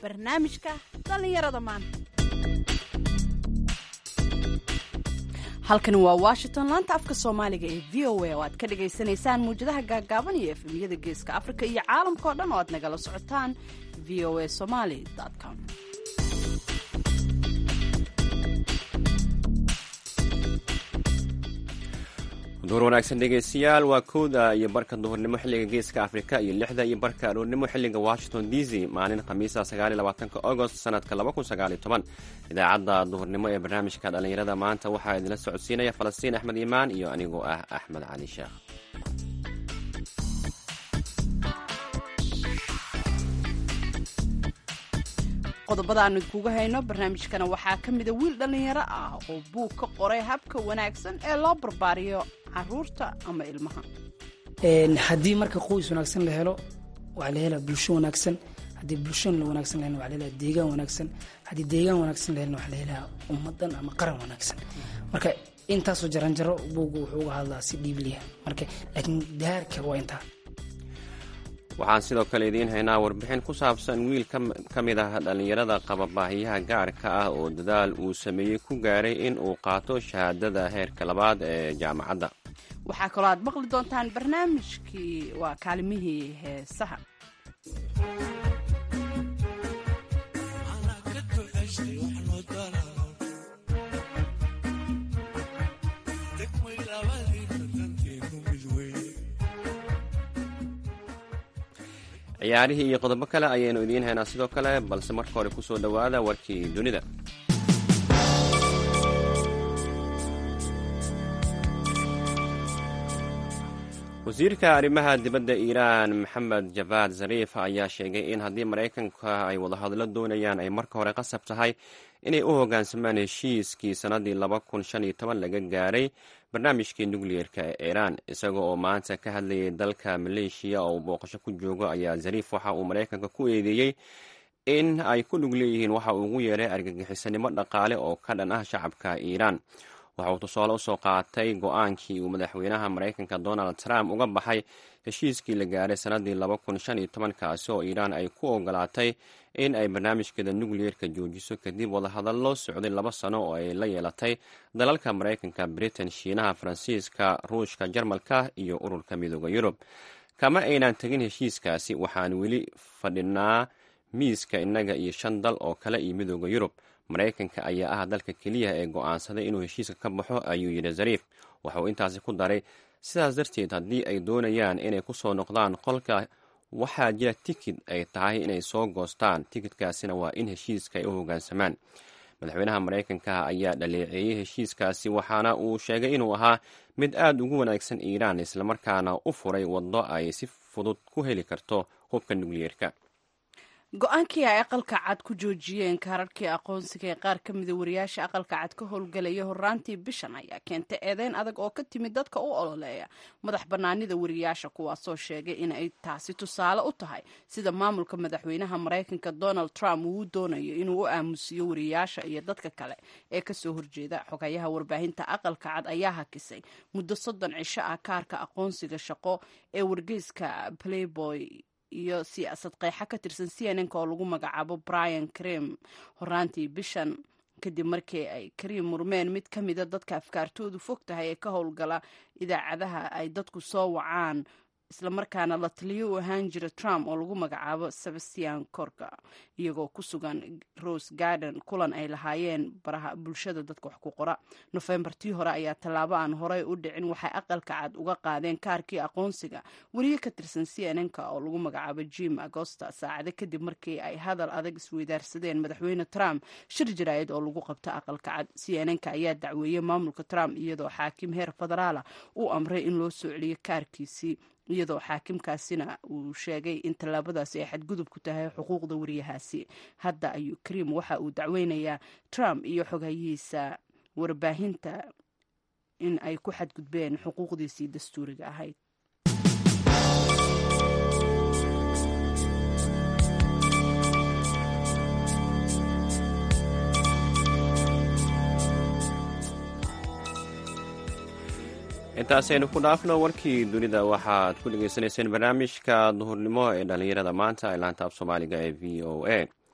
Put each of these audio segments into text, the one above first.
barnaamijka dhallinyarada maanta halkani waa washington laanta afka soomaaliga ee v o a oo aad ka dhagaysanaysaan muwjadaha gaagaaban iyo efemyada geeska afrika iyo caalamka oo dhan oo aad nagala socotaan v o a somaly com duhur wanaagsan dhegeystayaal waa kowda iyo barka duhurnimo xilliga geeska afrika iyo lixda iyo barka aroornimo xilliga washington d c maalin khamiisa sagaaliyolabaatanka agost sanadka laba kun sagaaliyo toban idaacadda duhurnimo ee barnaamijka dhallinyarada maanta waxaa idinla socodsiinaya falastiin axmed iimaan iyo anigoo ah axmed cali sheekh qodobada aanu idkuga hayno barnaamijkana waxaa ka mida wiil dhallinyaro ah oo buug ka qoray habka wanaagsan ee loo barbaariyo caruurta ama ilmaha haddii marka qoys wanaagsan la helo waxaa la helaa bulsho wanaagsan haddii bulshon la wanaagsan la helna waxaa la helaa deegaan wanaagsan haddii deegaan wanaagsan la helna waxaa la helaa ummadan ama qaran wanaagsan marka intaasoo jaranjaro buugga wuxuu uga hadlaa si dhiibliya marka laakiin daarka waa intaa waxaan sidoo kale idiin haynaa warbixin ku saabsan wiil ka mid ah dhallinyarada qaba baahiyaha gaarka ah oo dadaal uu sameeyey ku gaaray in uu qaato shahaadada heerka labaad ee jaamacadda waxaa kaloo aad maqli doontaan barnaamijkii waa kaalimihii heesaha ciyaarihii iyo qodobo kale ayaynu idiin haynaa sidoo kale balse marka hore kusoo dhowaada warkii dunida wasiirka arrimaha dibadda iiraan maxamed javaad zariif ayaa sheegay in haddii maraykanka ay wadahadlo doonayaan ay marka hore qasab tahay inay u hoggaansamaan heshiiskii sannadii laba kun shan iyo toban laga gaaray barnaamijkii nukliyeerka ee iiraan isaga oo maanta ka hadlayay dalka maleeshiya oo uu booqasho ku joogo ayaa zariif waxa uu maraykanka ku eedeeyey in ay ku lug leeyihiin waxa uu ugu yeeray argagixisanimo dhaqaale oo ka dhan ah shacabka iiraan waxa uu tusaale usoo qaatay go-aankii uu madaxweynaha maraykanka donald trump uga baxay heshiiskii la gaaray sannadii laba kun shan iyo tobankaasi oo iiraan ay ku ogolaatay in ay barnaamijkeeda nukliyeerka joojiso kadib wadahadallo socday laba sano oo ay la yeelatay dalalka maraykanka britain shiinaha faransiiska ruushka jarmalka iyo ururka midooda yurub kama aynaan tegin heshiiskaasi waxaan weli fadhinaa miiska innaga iyo shan dal oo kale iyo midooda yurub maraykanka ayaa ah dalka keliya ee go-aansaday inuu heshiiska ka baxo ayuu yidhi zariif waxa uu intaasi ku daray sidaas darteed haddii ay doonayaan inay ku soo noqdaan qolka waxaa jira tikid ay tahay inay soo goostaan tikidkaasina waa in heshiiska ay u hoggaansamaan madaxweynaha maraykanka ayaa dhaleeceeyey heshiiskaasi waxaana uu sheegay inuu ahaa mid aad ugu wanaagsan iiraan islamarkaana u furay waddo ay si fudud ku heli karto hubka nukliyeerka go-aankii ay aqalka cad ku joojiyeen kaararkii aqoonsiga ee qaar ka mida wariyaasha aqalka cad ka howlgelaya horaantii bishan ayaa keentay eedeyn adag oo ka timid dadka u ololeeya madax bannaanida wariyaasha kuwaasoo sheegay in ay taasi tusaale u tahay sida maamulka madaxweynaha maraykanka donald trump uu doonayo inuu u aamusiyo wariyaasha iyo dadka kale ee kasoo horjeeda xogayaha warbaahinta aqalka cad ayaa hakisay muddo soddon cisho ah kaarka aqoonsiga shaqo ee wargeyska playboy iyo siyaasad qeexa ka tirsan c n nk oo lagu magacaabo brian crem horaantii bishan kadib markii ay karim murmeen mid ka mida dadka afkaartoodu fog tahay ee ka howlgala idaacadaha ay dadku soo wacaan islamarkaana la taliyo u ahaan jira trump oo lagu magacaabo sebastian corka iyagoo ku sugan rose garden kulan ay lahaayeen baraha bulshada dadka wax ku qora nofembartii hore ayaa tallaabo aan horey u dhicin waxay aqalka cad uga qaadeen kaarkii aqoonsiga weriye ka tirsan c n nk oo lagu magacaabo jim agosta saacado kadib markii ay hadal adag isweydaarsadeen madaxweyne trump shir jaraa'id oo lagu qabto aqalka cad c n nk ayaa dacweeyey maamulka trump iyadoo xaakim heer federaala uu amray in loo soo celiyo kaarkiisii iyadoo xaakimkaasina uu sheegay in tallaabadaasi ay xadgudub ku tahay xuquuqda wariyahaasi hadda ayuu karim waxa uu dacweynayaa trump iyo xogayihiisa warbaahinta in ay ku xadgudbeen xuquuqdiisii dastuuriga ahayd intaasaynu ku dhaafno warkii dunida waxaad ku dhegaysanayseen barnaamijka duhurnimo ee dhallinyarada maanta ee laanta af soomaaliga ee v o a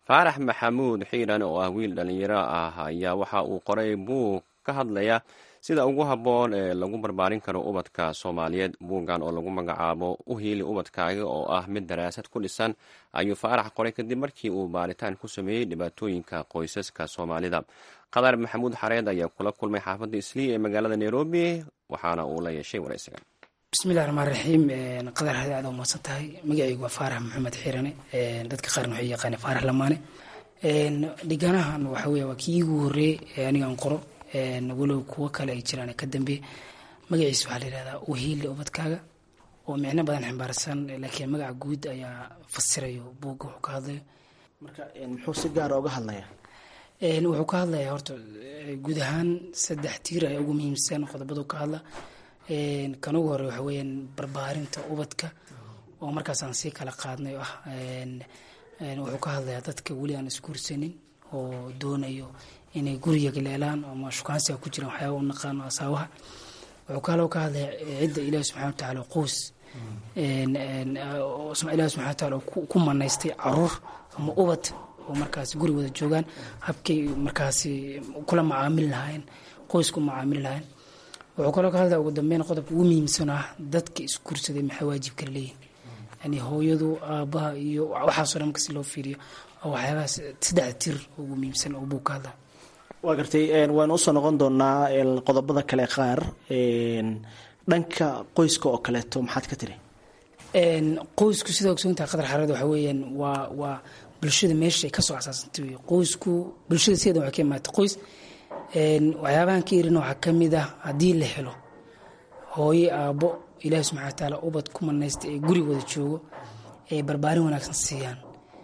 faarax maxamuud xiiran oo ah wiil dhallinyaro ah ayaa waxa uu qoray buug ka hadlaya sida ugu habboon ee lagu barbaarin karo ubadka soomaaliyeed buuggan oo lagu magacaabo u hiili ubadkaaga oo ah mid daraasad ku dhisan ayuu faarax qoray kadib markii uu baaritaan ku sameeyey dhibaatooyinka qoysaska soomaalida qadar maxamuud xareed ayaa kula kulmay xaafadda islii ee magaalada nairobi waxaana uu la yeeshay waraysiga bismillahi raxmaan raxiim qadar hada aad umadsan tahay magacaygu waa faarax maxamed xiirane dadka qaarna waxay yaqaane faarax lamaane dhiganahan waxa wey waa kii iigu horeeyey ee anigaan qoro walow kuwo kale ay jiraan ka dambe magaciisa waxaa la yihahdaa uhiili ubadkaaga oo micno badan ximbaarsan laakiin magaca guud ayaa fasirayo buugga wuxuu ka hadlayo marka muxuu si gaara uga hadlayaa wuxuu ka hadlayaa horta guud ahaan saddex tiir ayaa ugu muhiimsan qodobadu ka hadla kan ugu hore waxa weyaan barbaarinta ubadka oo markaasaan sii kala qaadnay ah wuxuu ka hadlayaa dadka weli aan isguursanin oo doonayo inay guriga galeelaan ama shukaansiga ku jiraan waxyaaba u naqaano asaabaha wuxuu kaloo ka hadlaya cidda ilaahi subxana wa tacaala qoys ilaahi subxana wa taala ku manaystay caruur ama ubad oo markaasi guri wada joogaan habkay markaasi kula macaamili lahaayeen qoysku macaamili lahaayeen wuxuu kaloo ka hadlaya ugu dambeyn qodobka ugu muhiimsan ah dadka isguursaday maxay waajib kala leeyihin yani hooyadu aabaha iyo waxaasoo dhan markasi loo fiiriyo waxyaabahaas saddexda tir ugu muhiimsan oo buu ka hadlaya waa gartay waanu usoo noqon doonaa qodobada kale qaar dhanka qoyska oo kaleeto maxaad ka tiri qoysku sida ogsoontaha qadar xareed waxa weeyaan waa waa bulshada meesha ay kasoo asaasantay wey qoysku bulshada sideeda waxay ka imaatay qoys waxyaabahan ka irin waxaa kamid ah haddii la helo hooye aabbo ilaahi subxana wa tacaala ubad ku manaysta ee guri wada joogo ee barbaarin wanaagsan siiyaan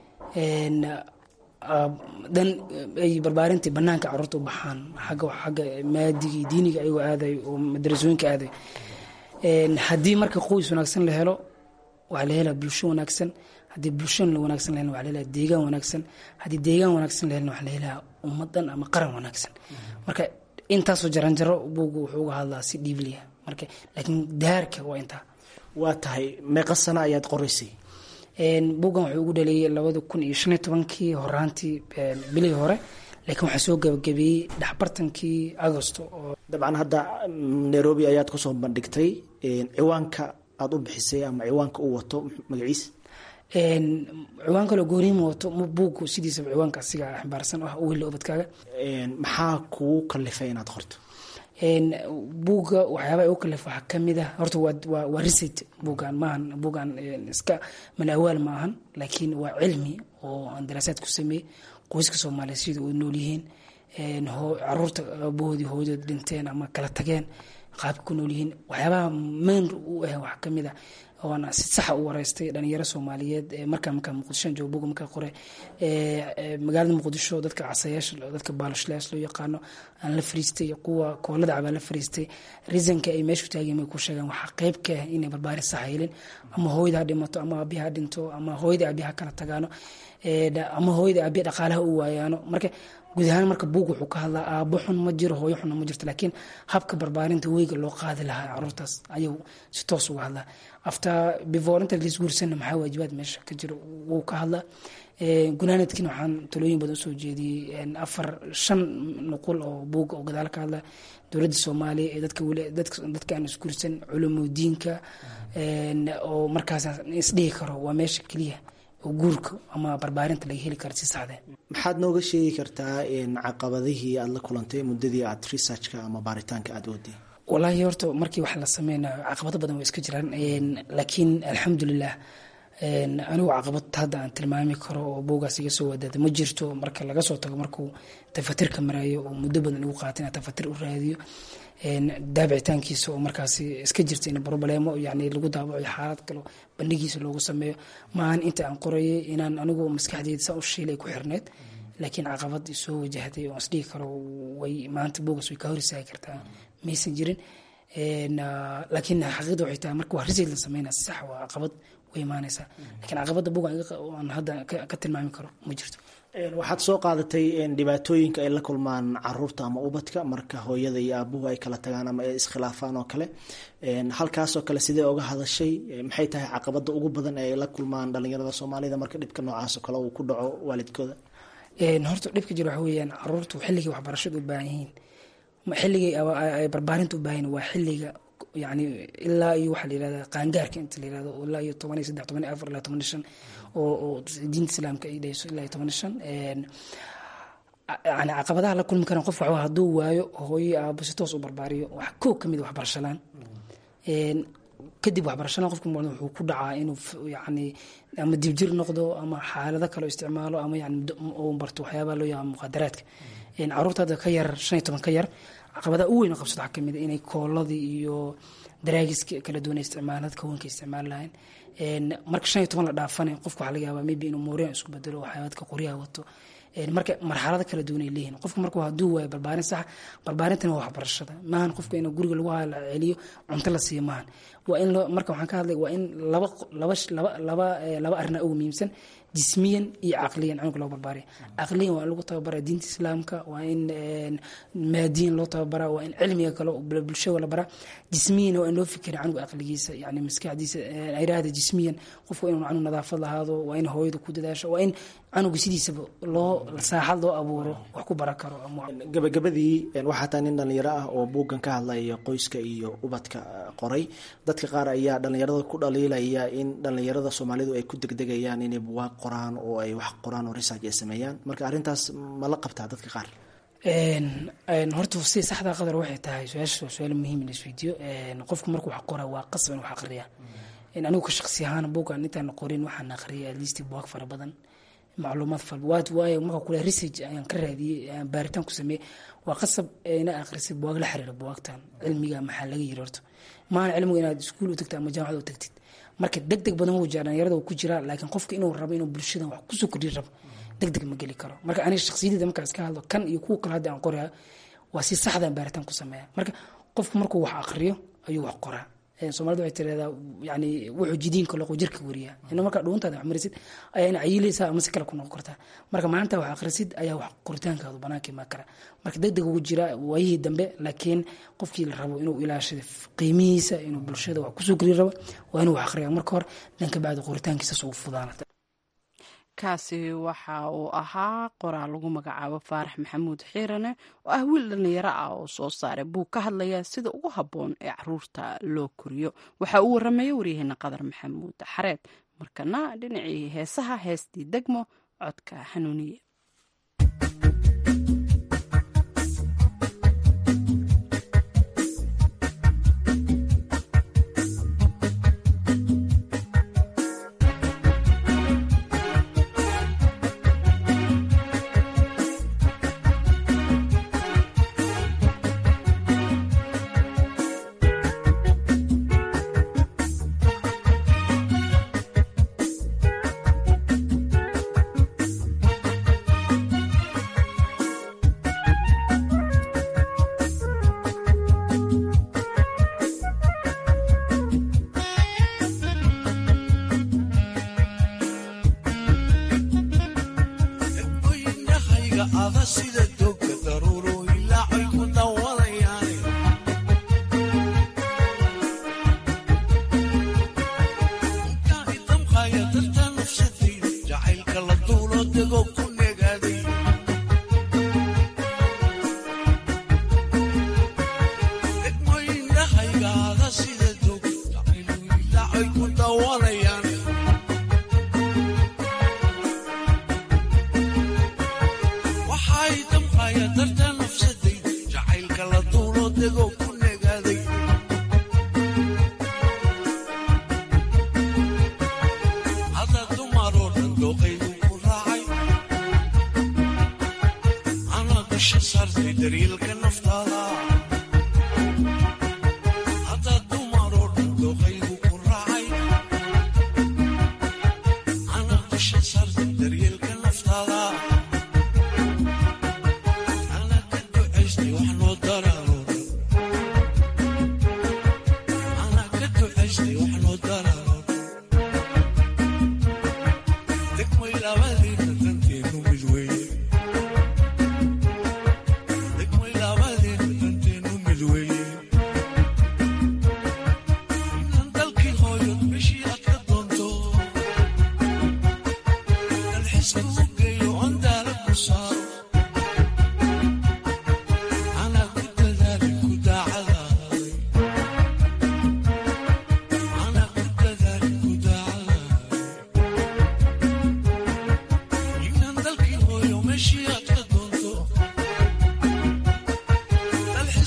dan ay barbaarintii banaanka caruurta u baxaan agga agga maadigii diiniga ayagoo aadayo oo madarasooyinka aadayo haddii marka qoys wanaagsan la helo waxaa la helaa bulsho wanaagsan haddii bulshon la wanaagsan la helna waa la helaa deegaan wanaagsan haddii deegaan wanaagsan la helna waxaa la helaa ummadan ama qaran wanaagsan marka intaasoo jaranjaro buugu wuxuu uga hadlaa si dhiibliya marka laakiin daarka waa intaa waa tahay meeqa sana ayaad qoraysay buuggan wuxuu ugu dhaleeyay labada kun iyo shan iyo tobankii horaantii bilihii hore laakiin waxaa soo gabagabeeyey dhexbartankii agosto oo dabcan hadda nairobi ayaad kusoo bandhigtay ciwaanka aada u bixisay ama ciwaanka u wato magaciis ciwaan kaloo gooriima wato buuggu sidiisaba ciwaanka asiga ximbaarsan ah weli ubadkaaga maxaa kugu kalifay inaad qorto buugga waxyaaba u kalif waxaa kamid ah horta waa research buuggan maahan buuggan iska malawaal ma ahan laakiin waa cilmi oo aan daraasaad ku sameeyey qoyska soomaaliya sida u nool yihiin caruurta aabahoodii hooyadood dhinteen ama kala tageen qaabka ku nool yihiin waxyaabaha mayn u ah waxaa kamid ah oona si saxa u wareystay dhalinyaro soomaaliyeed markaa markaa muqdishoan jooga buga markaa qore magaalada muqdisho dadka casayaasha dadka baalashlayaas loo yaqaano aan la fariistay kuwa koolada cabaa la fariistay reasonka ay meeshu taageen may ku sheegaan waxaa qayb ka ah inay barbaarin sax helin ama hooyada ha dhimato ama aabiha ha dhinto ama hooyada aabiha kala tagaano ama hooyada aabiha dhaqaalaha u waayaano marka guud ahaan marka buug wuxuu ka hadlaa aabo xun ma jiro hooyo xunna ma jirto laakiin habka barbaarinta weyga loo qaadi lahaa caruurtaas ayuu si toos uga hadlaa after before inta laisguursanna maxaa waajibaad meesha ka jiro wuu ka hadlaa gunaanadkiina waxaan talooyin badan usoo jeediyey afar shan nuqul oo buuga oo gadaal ka hadla dowladda soomaaliya ee dadka weli dadka aan isguursan culumoodiinka oo markaas isdhihi karo waa meesha keliya oo guurka ama barbaarinta laga heli karo si saxdee maxaad nooga sheegi kartaa caqabadihii aada la kulantay muddadii aad researchka ama baaritaanka aada waday walaahi horta markii wax la sameynayo caqabado badan waa iska jiraan laakiin alxamdulilah anigu caqabad hadda aan tilmaami karo oo buugaas iga soo wadaada ma jirto marka laga soo tago markuu tafatirka marayo oo muddo badan igu qaata inaan tafatir u raadiyo daabicitaankiisa oo markaasi iska jirta in broblemo yani lagu daabaco xaalad kalo bandhigiisa loogu sameeyo maahan inta aan qorayay inaan anigu maskaxdeyda saa u shiilay ku xirneyd laakiin caqabad soo wajahday oo isdhihi karo way maanta buugaas way ka hor istaagi kartaa maysan jirin laakiin xaqiiqda waxay tahay marka waa risid la sameynaa sax waa caqabad way imaanaysaa laakiin caqabadda buuga aan hadda ka tilmaami karo ma jirto waxaad soo qaadatay dhibaatooyinka ay la kulmaan caruurta ama ubadka marka hooyada iyo aabuhu ay kala tagaan ama ay iskhilaafaan oo kale halkaasoo kale sidee oga hadashay maxay tahay caqabada ugu badan ee ay la kulmaan dhalinyarada soomaalida marka dhibka noocaasoo kale uu ku dhaco waalidkooda horta dhibka jira waxa weeyaan caruurtu xilligay waxbarashada u baahan yihiin xilligay ay barbaarinta u baahan waa xilliga yani ilaa iyo waxaa la yirahda qaangaarka inta la yirahdo ilaa iyo toban iyo saddex toban iyo afar ilaa toban iyo shan oo oo diinta islaamka ay dhayso ilaa iyo toban iyo shan yani caqabadaha la kulmi karaan qofka waxaa hadduu waayo hooyo aabo si toos u barbaariyo wax koo kamid waxbarashalaan kadib waxbarashalaan qofka wuxuu ku dhacaa inuu yani ama dibjir noqdo ama xaalado kale isticmaalo ama yani uu barto waxyaabaa loo yaaba muqadaraadka caruurta hadda ka yar shan iyo toban ka yar caqabadaha u weyn oo qabsado waxaa kamid a inay kooladii iyo daraagiska kala duwan isticmaalad kawanka isticmaali lahayn marka shan iyo toban la dhaafana qofka waxaa laga yaabaa maybe inuu mooriyan isku bedelo waxyaabaadka qoryaha wato marka marxalado kala duwan ay leeyihin qofka markuu hadduu waayo barbaarin sax barbaarintana waa waxbarashada maahan qofka in guriga lagu hala celiyo cunto la siiyo maahan waa in marka waxaan ka hadlay waa in laba laba laba laba laba arrinaa ugu muhiimsan jismiyan iyo caqliyan cunuga loo barbaariya caqliyan waa in lagu tababaraa diinta islaamka waa in maadiyan loo tababaraa waa in cilmiga kale bulshada la baraa jismiyan waa in loo fikira canuga aqligiisa yani maskaxdiisa iraada jismiyan qofka inuu canug nadaafad lahaado waa in hooyada ku dadaasho waa in canuga sidiisaba loo saaxad loo abuuro wax ku bara karo gabagabadii waxaa taa nin dhalinyaro ah oo buuggan ka hadlaya qoyska iyo ubadka qoray dadka qaar ayaa dhalinyarada ku dhaliilaya in dhalinyarada soomaalidu ay ku degdegayaan inay buwaaq qoraan oo ay wax qoraan oo research ay sameeyaan marka arrintaas ma la qabtaa dadka qaar horta si saxda qadar waxay tahay su-aasha waa su-aal muhiim in isweydiiyo qofku markuu wax qoraa waa qasab in wax aqriya anigu ka shaqsi ahaan buuggan intaan qorin waxaan aqriyay at least buwaag fara badan macluumaad fal waad waayo marka kule research ayaan ka raadiyey ayaan baaritaan ku sameeyey waa qasab ina akhrisid buwaag la xiriira buwaagtan cilmiga maxaa laga yiri horta maahan cilmiga inaad iskuul u tagtid ama jaamacad u tagtid marka deg deg badan wuu jira dhalinyarada uu ku jiraa laakiin qofka inuu rabo inuu bulshadan wax kusoo kordhin rabo deg deg ma geli karo marka aniga shakhsiyadeyda markaas ka hadlo kan iyo kuwa kale hadda aan qoraya waa si saxdaan baaritaan ku sameeya marka qofku markuu wax aqriyo ayuu wax qoraa soomaalida waxay tiraahdaa yani wuxuu jidiinka loqo jirka wariyaa ina markaa dhuuntaada wax marisid ayaa ina cayilaysaa ama si kale ku noqon kartaa marka maalinta wax akhrisid ayaa wax qoritaankaadu banaanka imaan kara marka deg deg ugu jira waayihii dambe laakiin qofkii la rabo inuu ilaashado qiimihiisa inuu bulshada wax kusoo geliyo rabo waa inuu wax akhriya marka hore dan ka bacdi qoritaankiisas ugu fudaanata kaasi waxa uu ahaa qoraal lagu magacaabo faarax maxamuud xiirane oo ah wiil dhallinyaro ah oo soo saaray buug ka hadlaya sida ugu habboon ee caruurta loo koriyo waxa uu warramaya waryaheena qadar maxamuud xareed markana dhinacii heesaha heestii degmo codka hanuuniye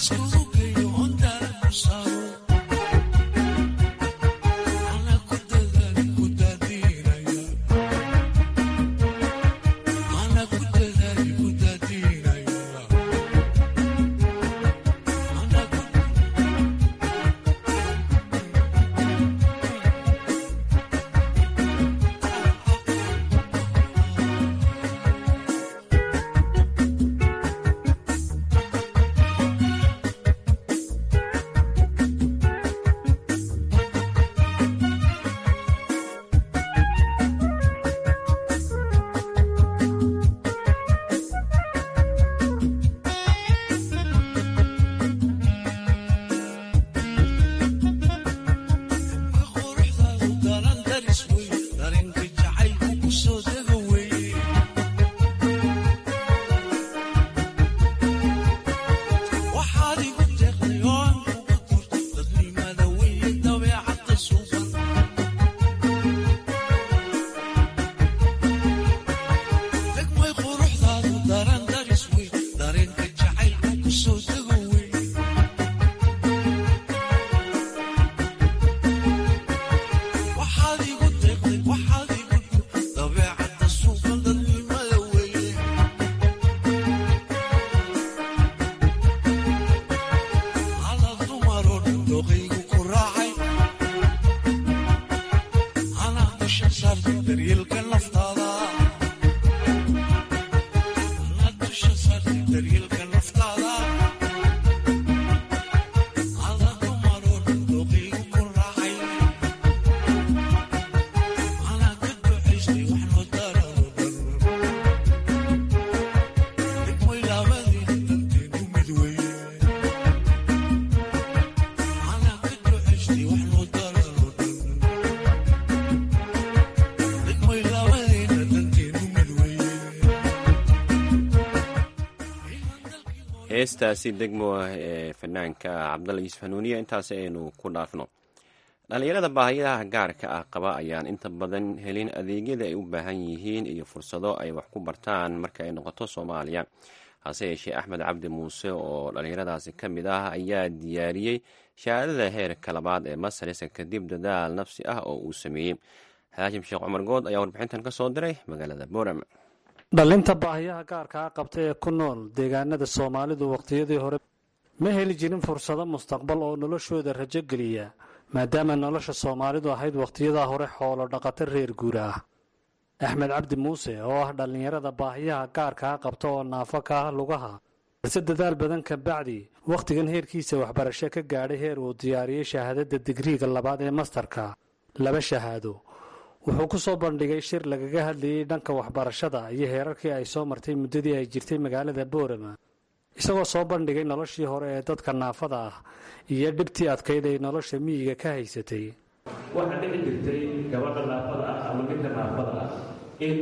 heestaasi degmo ah ee fanaanka cabdalla yuusuf hanuuniya intaas aynu ku dhaafno dhallinyarada baahiyaha gaarka ah qaba ayaan inta badan helin adeegyada ay u baahan yihiin iyo fursado ay wax ku bartaan marka ay noqoto soomaaliya hase yeeshee axmed cabdi muuse oo dhallinyaradaasi ka mid ah ayaa diyaariyey shahaadada heerka labaad ee masarisa kadib dadaal nafsi ah oo uu sameeyey xaashim sheekh cumar good ayaa warbixintan ka soo diray magaalada boram dhallinta baahiyaha gaarkaa qabta ee ku nool deegaanada soomaalidu wakhtiyadii hore ma heli jirin fursado mustaqbal oo noloshooda rajo geliya maadaama nolosha soomaalidu ahayd wakhtiyadaa hore xoolo dhaqato reer guura ah axmed cabdi muuse oo ah dhallinyarada baahiyaha gaarkaa qabta oo naafo ka ah lugaha balse dadaal badan ka bacdi wakhtigan heerkiisa waxbarasho ka gaadhay heer uu diyaariyey shahaadada digriiga labaad ee mastarka laba shahaado wuxuu ku soo bandhigay shir lagaga hadlayey dhanka waxbarashada iyo heerarkii ay soo martay muddadii ay jirtay magaalada boorama isagoo soo bandhigay noloshii hore ee dadka naafada ah iyo dhibtii adkayd ay nolosha miyiga ka haysatay waxaa dhici jirtay gabadha naafada ah ama ninka naafada ah in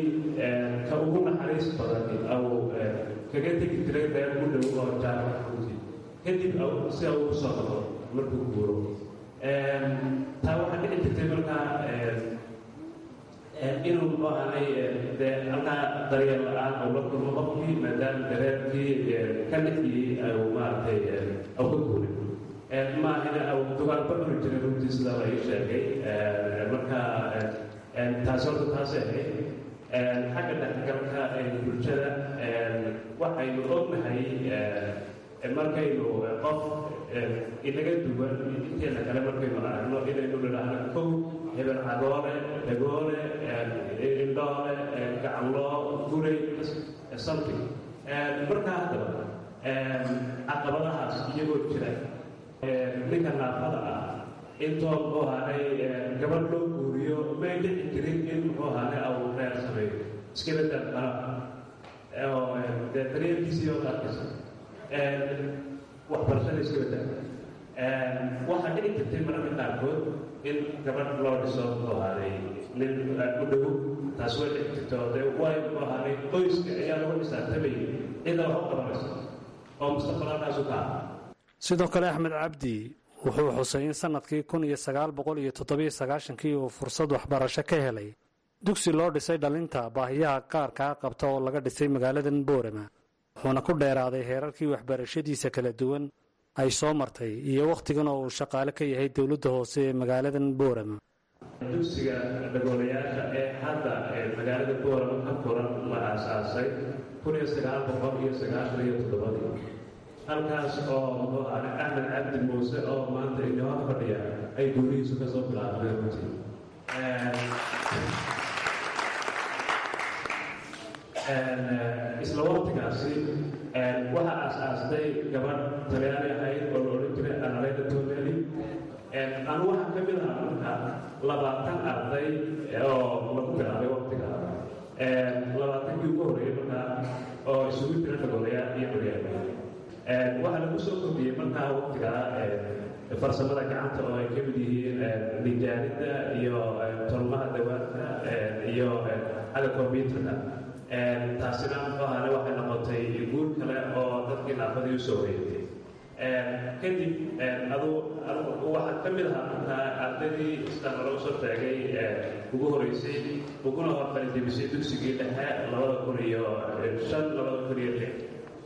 ka ugu naxariis badan au kaga tegi jiray meel u dhow oo jaarka xuuti kadib si au u soo noqdo markuu guuro taa waxaa dhici jirtay markaa inuu muxuu ahay dee halkaa daryeel la-aan ou la kulmo qofkii maadaama dareerkii ka dhexiyey au maaragtay au ka guuray maahina au dugaanba cuni jiray runtii sidaa la ii sheegay marka taasi horta taasay ahayd xagga dhexgalka bulshada waxaynu ognahay markaynu qof inaga duwan inteena kale markaynu aragno inaynu nidhaahno kow hebel cagoole dhagoole indhoole gacanloo guray something markaa haddaba caqabadahaas iyagoo jira ninka naafada ah intoo muxuu ahaanay gabadh loo guuriyo may dhici jirin in muxuu ahaanay au reer sameeyo iskabedel qala oo dee daryeelkiisii oo qaarkisa waxbarashada iskabedel waxaa dhici jirtay mararka qaarkood in gabadh loo dhiso muxuu ahaaday nin u dhow taas way dhici jirto dee way muxuu ahaaday qoyska ayaa lagu dhisaatamayay cida wax u qabanayso oo mustaqbalkaasu ka ah sidoo kale axmed cabdi wuxuu xusay in sannadkii kun iyo sagaal boqol iyo toddobiyo sagaashankii uu fursad waxbarasho ka helay dugsi loo dhisay dhalinta baahiyaha qaarkaa qabta oo laga dhisay magaaladan boorama wuxuuna ku dheeraaday heerarkii waxbarashadiisa kala duwan ay soo martay iyo wakhtigan oo uu shaqaale ka yahay dowladda hoose ee magaaladan boorama dugsiga dhagoolayaasha ee hadda magaalada boorama ka furan la aasaasay kun iyo sagaal boqol iyo sagaashan iyo toddobadii halkaas oo muxuu ahaa axmed cabdi muuse oo maanta inoo fadhiya ay guurihiisu ka soo bilaabmeen runtii isla waqtigaasi waxaa aasaastay gabadh talyaani ahayd oo la odhan jiray analeyda toneli anu waxaa ka mid ahaa marka labaatan arday oo lagu bilaabay waqtiga labaatankii ugu horreeyey markaa oo isugu jira dhagoolaya iyo baryaama waxaa lagu soo kordhiyey markaa waqtigaa farsamada gacanta oo ay ka mid yihiin nijaaridda iyo tolmaha dawaadka iyo xagga combyuterka taasina muxuu ahaane waxay noqotay guur kale oo dadkii naafadii usoo wareegtay kadib adu waxaa ka mid ahaa markaa ardaydii sidaan lagu soo sheegay ugu horeysay uguna horqalijebisay dugsigii dhexe labada kun iyo shan labada kun iyo lix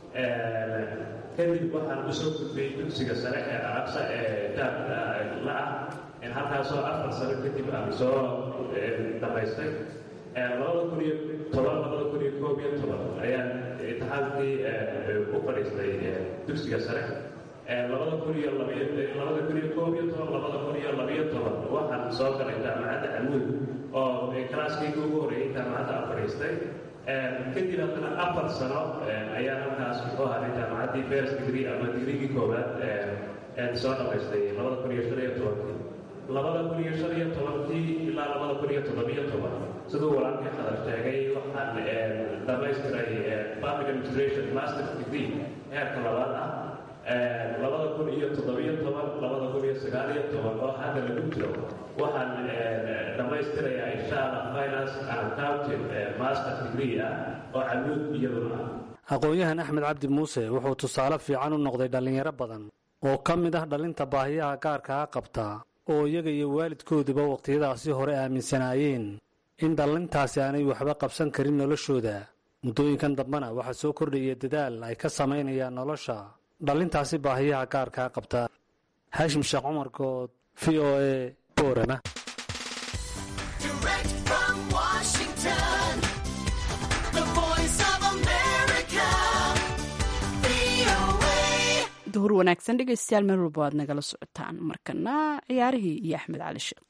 kadib waxaan usoo gudbay dugsiga sare ee arabsa ee jaabka la ah halkaasoo afar sano kadib aan soo dhamaystay labada kun iyo toban labada kun iyo koob iyo toban ayaan imtixaankii u fadhiistay dugsiga sare labada kun iyo labiyo labada kun iyo koob iyo toban labada kun iyo labiyo toban waxaan soo galay jaamacadda camuud oo kalaaskayga ugu horreeyay jaamacadda aan fadhiistay kadib haddana afar sano ayaan halkaas muxuu ahay jaamacaddii first degree ama digriigii koowaad soo dhamaystay labada kun iyo shan iyo tobankii labada kun iyo shan iyo tobankii ilaa labada kun iyo toddobiyo toban siduu walaalkii qadar sheegay waxaan dhamaystiray public administration master degree heerka labaad ah labada kun iyo toddobiyo toban labada kun iyo sagaal iyo toban oo hadda lagu jiro waxaan dhammaystirayaa insha allah finance and accounting master degree ah oo camuud iyaduna ah aqoon-yahan axmed cabdi muuse wuxuu tusaale fiican u noqday dhallinyaro badan oo ka mid ah dhalinta baahiyaha gaarkaa qabta oo iyaga iyo waalidkooduba wakhtiyadaasi hore aaminsanaayeen in dhallintaasi aanay waxba qabsan karin noloshooda muddooyinkan dambena waxaa soo kordhaya dadaal ay ka samaynayaan nolosha dhallintaasi baahiyaha gaarkaa qabta haashim sheekh cumar good v o e boorama duhur wanaagsan dhegeystayaal meel walba waad nagala socotaan markana ciyaarihii iyo axmed cali sheekh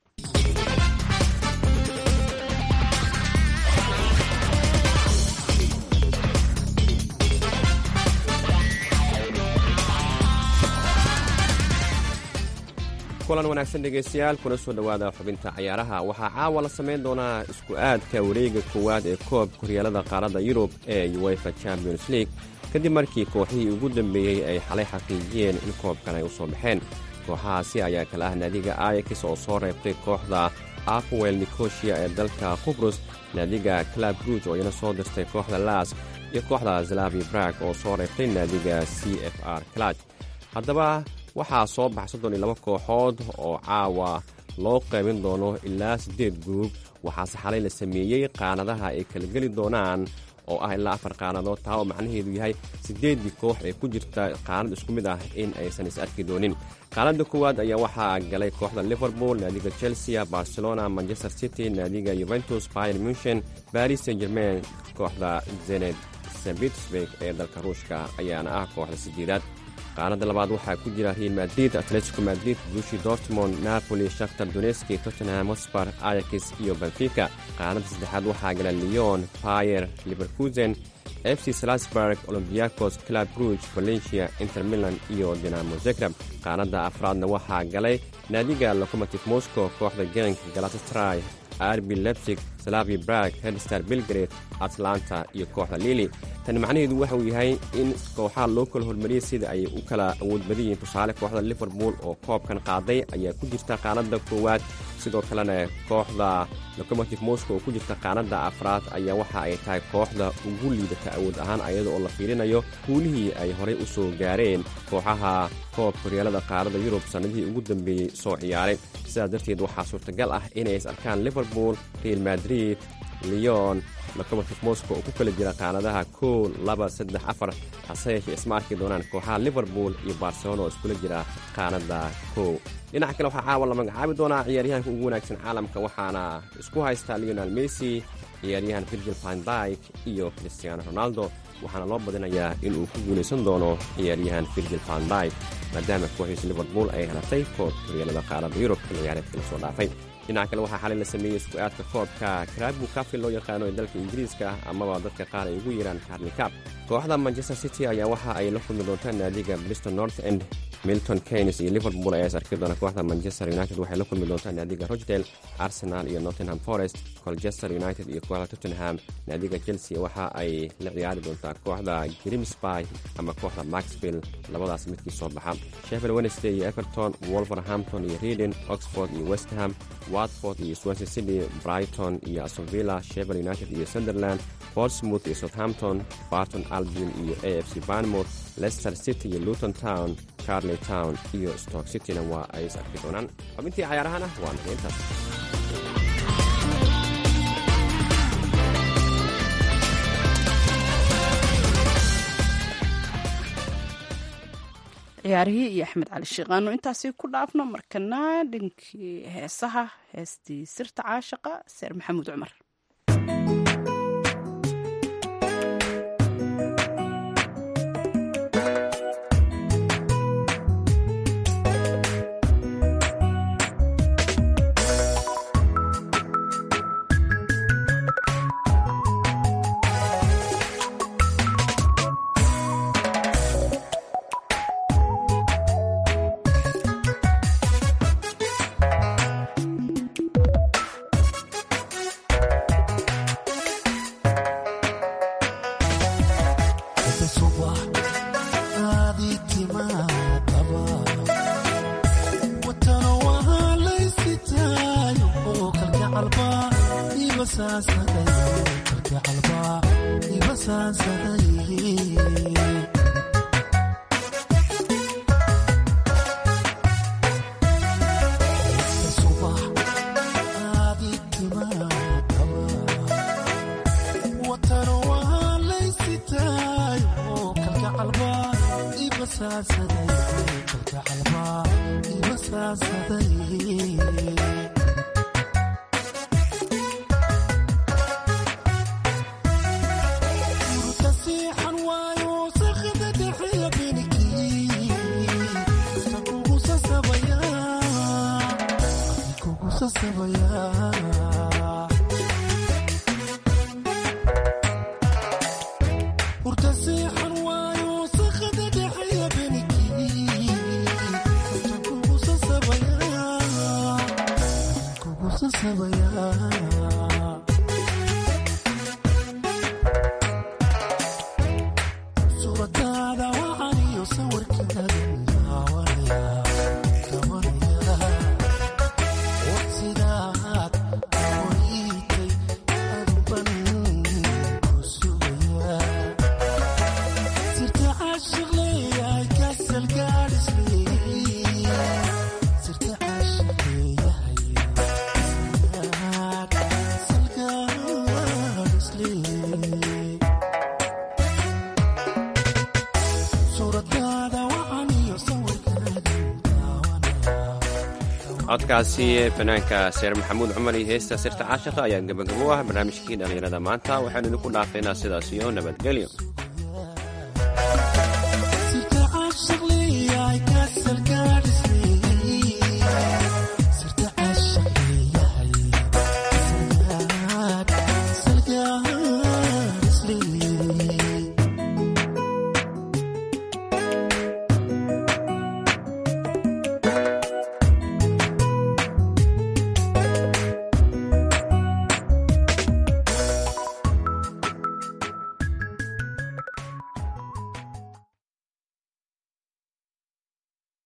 kulan wanaagsan dhegaystayaal kuna soo dhowaada xubinta cayaaraha waxaa caawa la samayn doonaa isku aadka wareega koowaad ee koobka horyaalada qaaradda yurub ee uefa champions league kadib markii kooxihii ugu dambeeyey ay xalay xaqiijiyeen in koobkan ay u soo baxeen kooxahaasi ayaa kala ah naadiga ayakis oo soo reebtay kooxda apowel nikosia ee dalka qubrus naadiga clab ruuj oo iyana soo dirtay kooxda laas iyo kooxda zalavi brag oo soo reebtay naadiga c f r claj haddaba waxaa soo baxa soddon iyo laba kooxood oo caawa loo qaybin doono ilaa siddeed guruub waxaase xalay la sameeyey qaanadaha ay kala geli doonaan oo ah ilaa afar qaanadood taa oo macnaheedu yahay siddeeddii koox ee ku jirta qaanad isku mid ah in aysan is arki doonin qaanadda koowaad ayaa waxaa galay kooxda liverpool naadiga chelsea barcelona manchester city naadiga yuventus bayer munchen baris saint germain kooxda zened st petersburg ee dalka ruushka ayaana ah kooxda sideedaad qaanada labaad waxaa ku jira real madrid atletico madrid bushi dortmond napoli shaktar doneski tottenham hosbar ayakis iyo benfica qaanada saddexaad waxaa gala leon payer liverkusen f c salasburg olombiakos club ruuj valencia inter milan iyo dinamo zegrab qaanada afraadna waxaa galay naadiga locomotive moscow kooxda geranka galatastray arbi lebsig salavi brag hedstar belgrade atlanta iyo kooxda lili tani macnaheedu waxa uu yahay in kooxaha loo kala hormariyey sida ay u kala awood badan yihiin tusaale kooxda liverpool oo koobkan qaaday ayaa ku jirta qaanada koowaad sidoo kalena kooxda locomotive moscow oo ku jirta qaanada afraad ayaa waxa ay tahay kooxda ugu liidata awood ahaan ayada oo la fiirinayo guulihii ay horay u soo gaareen kooxaha koobka horyaalada qaarada yurub sannadihii ugu dambeeyey soo ciyaaray sidaas darteed waxaa suurtagal ah inay is arkaan liverpool real madrid leon lokomotiv moscow oo ku kala jira qaanadaha kow laba saddex afar hase yeeshee isma arki doonaan kooxaha liverpool iyo barcelona oo iskula jira qaanada kow dhinaca kale waxaa caawa la magacaabi doonaa ciyaaryahanka ugu wanaagsan caalamka waxaana isku haystaa leonel messi ciyaaryahan virgil vandyk iyo christiano ronaldo waxaana loo badinayaa inuu ku guulaysan doono ciyaaryahan virgil vandyk maadaama kooxiisa liverpool ay helatay koob horyaalada qaarada yurub xilli ciyaareedka la soo dhaafay dhinaca kale waxaa xalay la sameeyey isku aadka koobka karabu kafil loo yaqaano ee dalka ingiriiska amaba dadka qaar ay ugu yeeraan carli cab kooxda manchester city ayaa waxa ay la kulmi doontaan naadiga bristol north end milton keynes iyo liverpool ayaa is arki doona kooxda manchester united waxay la kulmi doontaan naadiga rochdale arsenal iyo nottingham forest colchester united iyo kooxda tottenham naadiga chelsea waxa ay la ciyaari doontaa kooxda grimsby ama kooxda maxville labadaas midkii soo baxa sheffield wednesday iyo everton wolverhampton iyo reading oxford iyo westham watford iyo swansea city brighton iyo astonvilla sheffield united iyo sunderland portsmouth iyo southampton barton albion iyo a f c barnmouth leicester city iyo luton town carley town iyo stoke cityna waa ay is arki doonaan xubintii cayaarahana waa nageyntaas ciyaarihii iyo axmed cali sheekhaano intaasi ku dhaafno markana dhinkii heesaha heestii sirta caashaqa seer maxamuud cumar codkaasi fanaanka seer maxamuud cumar iyo heesta sirta caashiqa ayaa gebagabo ah barnaamijkii dhallinyarada maanta waxaanu idinku dhaafaynaa sidaas iyo nabadgelyo